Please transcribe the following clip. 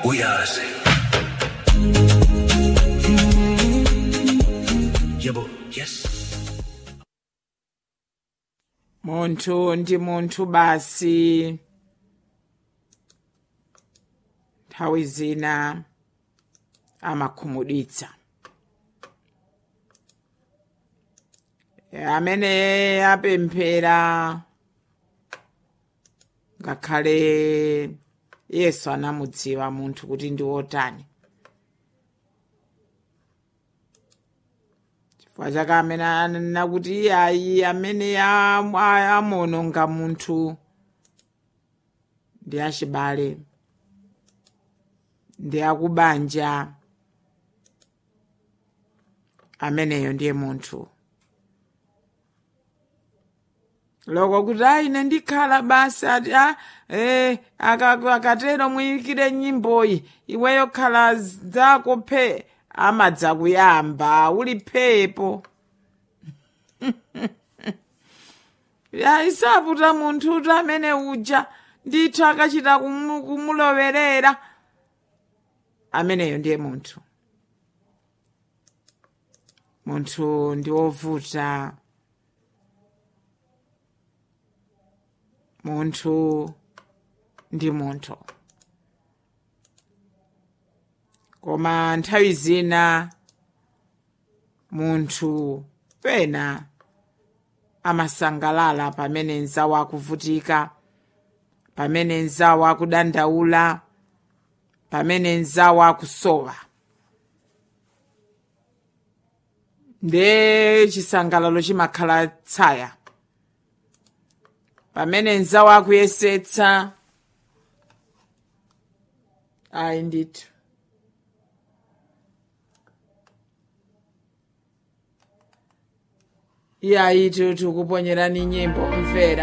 uyazi yebo yes munthu ndi munthu basi nthawi zina amakhumudwitsa amene apemphera ngakhale yesu anamudziwa munthu kuti ndi wotani chifukwa chake amene ananena kuti iyayi amene am- a- amuononga munthu ndi achibale ndi akubanja ameneyo ndiye munthu loko kuti ayi ine ndikhala basi ati a eh, aka- akatero muyikire nyimboyi iweyo khala zako phe amadza kuyamba uli phepo ya isaputa munthu uti amene uja ndithu akachita kumu- kumulowerera ameneyo ndiye munthu munthu ndi wovuta munthu ndi munthu koma nthawi zina munthu pena amasangalala pamene nzawo akuvutika pamene nzawo akudandaula pamene nzawo akusowa nde chisangalalo chimakhala tsaya pamene nzawo akuyesetsa ayi ndithu iyayi tikuponyerani nyimbo mvera